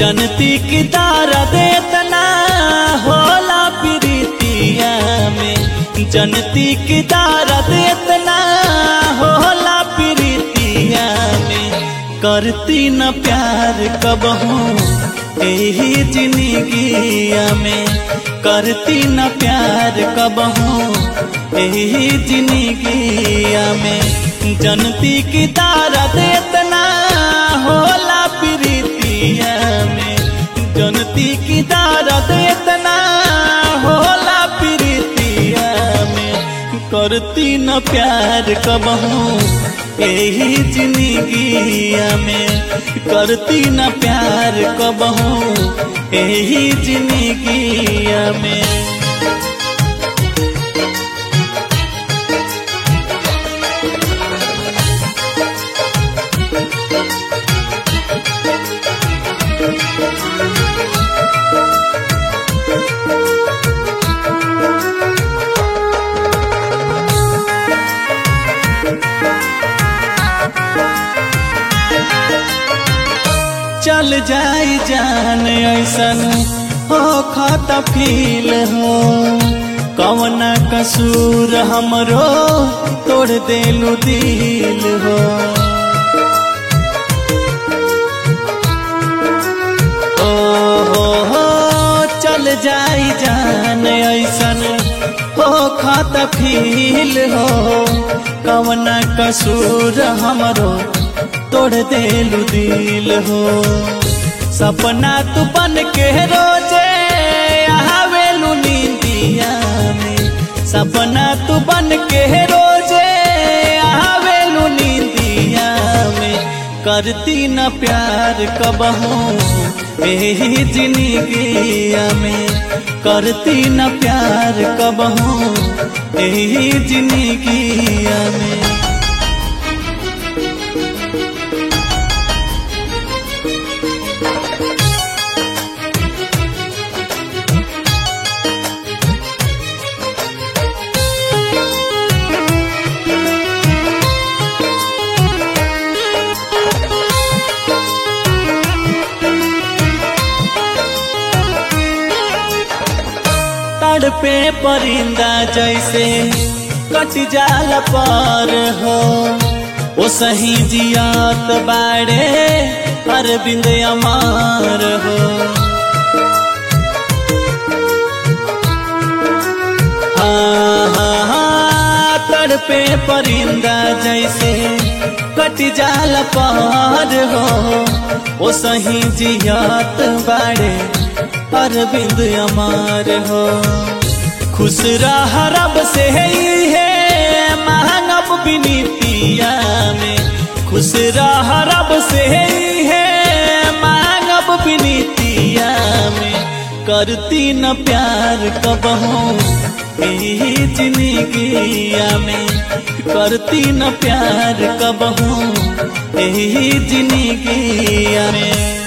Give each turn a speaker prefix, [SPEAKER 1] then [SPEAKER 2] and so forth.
[SPEAKER 1] जनती की तारा देतना होला प्रीतिया में जनती की तारा देतना होला प्रीतिया में करती न प्यार कबहू यही जिंदगिया में करती न प्यार कबहू यही जिंदगिया में जनती की तारा देतना होला प्रीतिया में जनती की तारा देतना होला प्रीतिया में करती न प्यार कबहू यही जिंदगिया में करती न प्यार कबहू यही जिंदगिया में चल जाई जान ऐसन हो खाता फील हो कवन कसूर हमरो तोड़ देलू दिल हो ओ हो हो चल जाई जान ऐसन हो खाता फील हो कवन कसूर हमरो तोड़ देलू दिल हो सपना तू बन के रोजे आवेलू नींदिया में सपना तू बन के रोजे आवेलू नींदिया में करती न प्यार कबहू यही जिंदगिया में करती न प्यार कबहू यही जिंदगिया में पे परिंदा जैसे कट जाल पर हो ओ सही जियात बाड़े अरविंद अमार हो हाँ हाँ हाँ तड़पे परिंदा जैसे कट जाल पर हो ओ सही जियात बाड़े अरविंद अमार हो खुश रह रब से है महंगब बिनीतिया में खुश रह रब से है महंगब बिनीतिया में करती न प्यार कबहू यही जिंदगिया में करती न प्यार कबहू यही जिंदगिया में